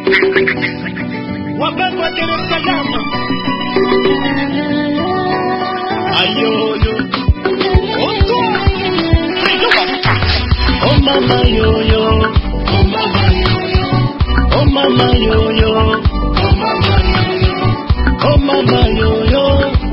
wababa Dar es Salaam ayoyo Oto. Oh mama yoyo Oh mama yoyo Oh mama yoyo Oh mama yoyo Oh mama yoyo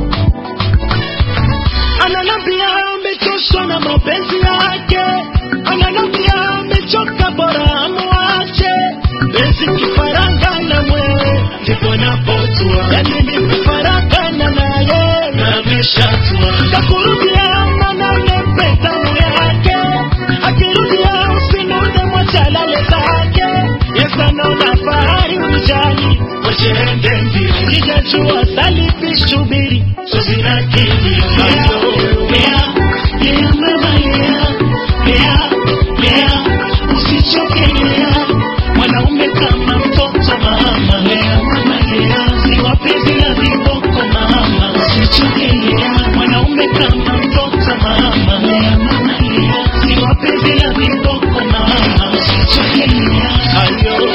Ananambia amechoshwa na mapenzi yake Ananambia amechoka bora amwache Penzi kifaranga na mwewe ndipo napotua Yani nimefaragana naye na ameshatua Kakurudia mana nimependa yake Akirudia usinune mwachalale zake Yes anaona fahari ujali Wachende mbio Sijajua salipi shubiri Suzina kimio Yeah, yeah mama yeah Yeah, yeah Usichoke yeah Mwanaume kama mtoto mama Yeah, mama yeah Si wapenzi na viboko mama Usichoke yeah Mwanaume kama mtoto mama Yeah, mama yeah Si wapenzi na viboko mama Usichoke yeah Ayo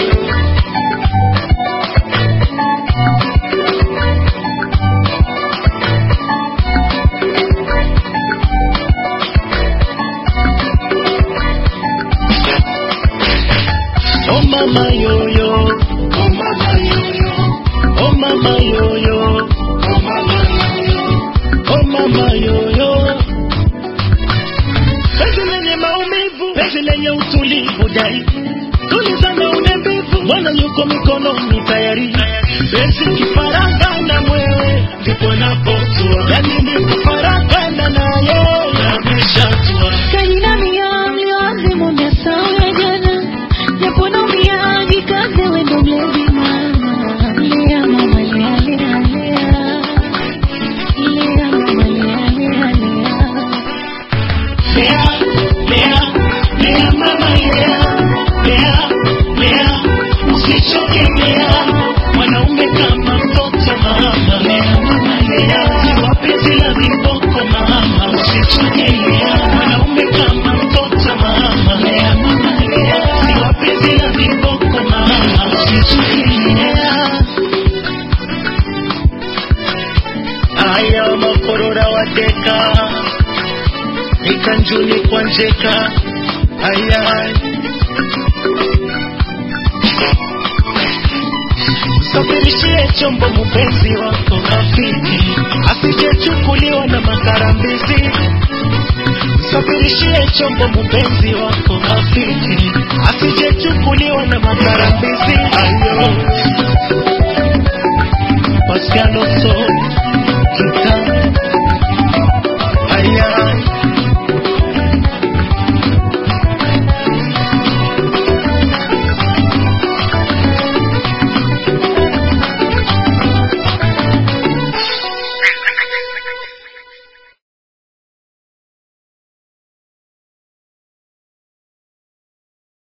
Oh mama yoyo, oh mama yoyo, oh mama yoyo, oh mama yoyo, oh mama yoyo. Penzi lenye maumivu, penzi lenye utulivu dai, tulizana ule mbivu, Bwana yuko mikononi tayari. Penzi kifaranga na mwewe, ndipo napotua, yani ni kufaragana naye, ameshatua. Kajina mia mliwazimu umesahau ya jana, japo naumia jikaze wendo mlezi mama. Lea mama lea lea lea, lea mama lea lea lea. Lea, lea, lea mama lea, lea, lea, usichoke lea, mwanaume kama mtoto mama, lea mama lea, si wapenzi la viboko mama, usichoke lea, mwanaume kama mtoto mama, lea mama lea, si wapenzi la viboko mama, usichoke lea. Aya makorora wateka ikanjuni kwa njeka ayay safirishie chombo mpenzi wako rafiki asijechukuliwa na makarambizi safirishie chombo mpenzi wako rafiki asijechukuliwa na makarambizi